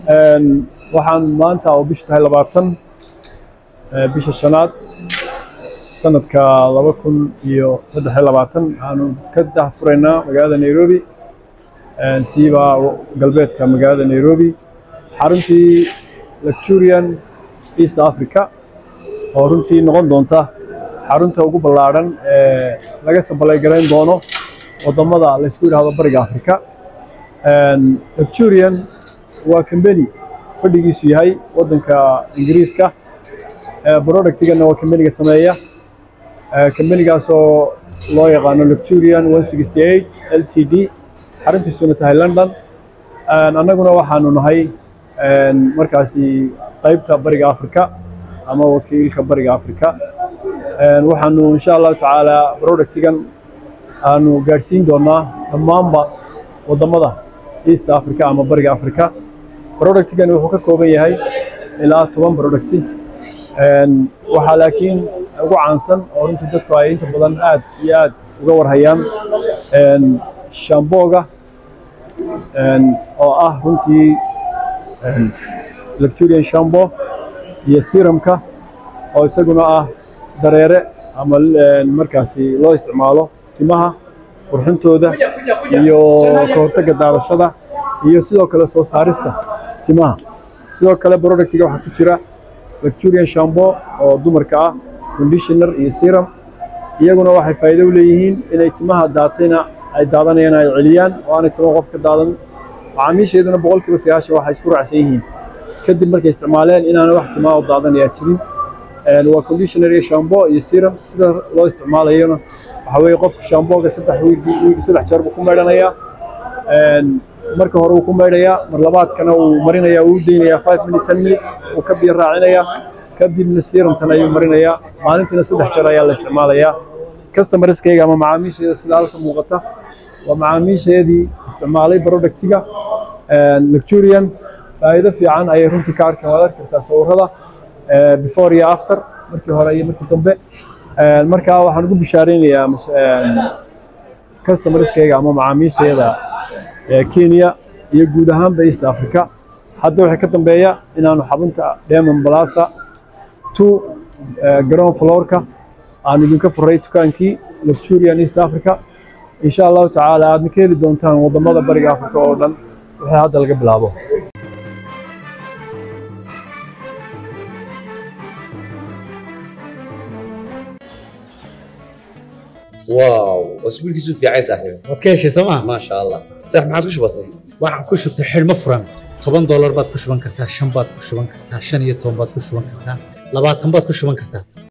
waxaan maanta oo bishu tahay labaatan bisha shanaad sanadka laba kun iyo saddex iyo labaatan waxaanu ka dahfuraynaa magaalada nairobi siiba galbeedka magaalada nairobi xaruntii lecturian east africa oo runtii noqon doonta xarunta ugu ballaadhan ee laga saballaygalayn doono waddamada laysku yidhaahdo bariga africa lecturian waa kambeni fadhigiisu yahay waddanka ingiriiska productigana waa kambeniga sameeya kambenigaasoo loo yaqaano lecturian l t d xaruntiisuna tahay london annaguna waxaanu nahay markaasi qaybta bariga africa ama wakiilka bariga africa waxaanu insha allahu tacaala productigan aanu gaadhsiin doonaa dhammaanba waddamada east africa ama bariga africa productigan wuxuu ka kooban yahay ilaa toban producti waxaa laakiin ugu caansan oo runtii dadku ay inta badan aad iyo aad uga warhayaan shambooga oo ah runtii lecturian shambo iyo serumka oo isaguna ah dareere ama markaasi loo isticmaalo timaha qurxintooda iyo ka hortagga daadashada iyo sidoo kale soo saarista timaha sidoo kale productiga waxaa ku jira lecturian shambo oo dumarka ah conditioner iyo serum iyaguna waxay faa'iido u leeyihiin inay timaha daatayna ay daadanayaan ay celiyaan oo aanay timo qof ka daadan macaamiisheeduna boqolkiiba sagaashan waxay isku raacsan yihiin kadib markay isticmaaleen inaana wax timaa oo daadanayaa jirin waa conditioner iyo shambo iyo serum sida loo isticmaalayona waxa weeye qofku shamboga saddex wiigi saddex jeer buu ku maydhanayaa marka hore wuu ku maydhayaa mar labaadkana wuu marinayaa wuu deynayaa five minute ten minute wuu ka biyo raacinayaa kadibna serumtan ayuu marinayaa maalintiina saddex jeer ayaa la isticmaalayaa customerskayga ama macaamiisheeda sida halka muuqata waa macaamiisheedii isticmaalay productiga lecturian faa'iido fiican ayay runtii ka arkaan waad arki kartaa sawirrada before iyo after markii hore iyo markii dambe markaa waxaan ugu bishaaraynayaa customerskayga ama macaamiisheeda kenya iyo guud ahaanba east africa hadda waxay ka dambeeya inaanu xabunta diamond plaza two ground floorka aanu idinka furay dukaankii lecturian east africa insha allahu tacaala aadna ka heli doontaan waddamada bariga africa oo dhan wixii hadda laga bilaabo واو اسبوعك في عايز صاحبي waad ka heshay sooma ما شاء الله صح ما عاد كش بسيط waxaan ku shubtay xidhmo furan toban doolar baad ku shuban kartaa shan baad ku shuban kartaa shan iyo toban baad ku shuban kartaa labaatan baad ku shuban kartaa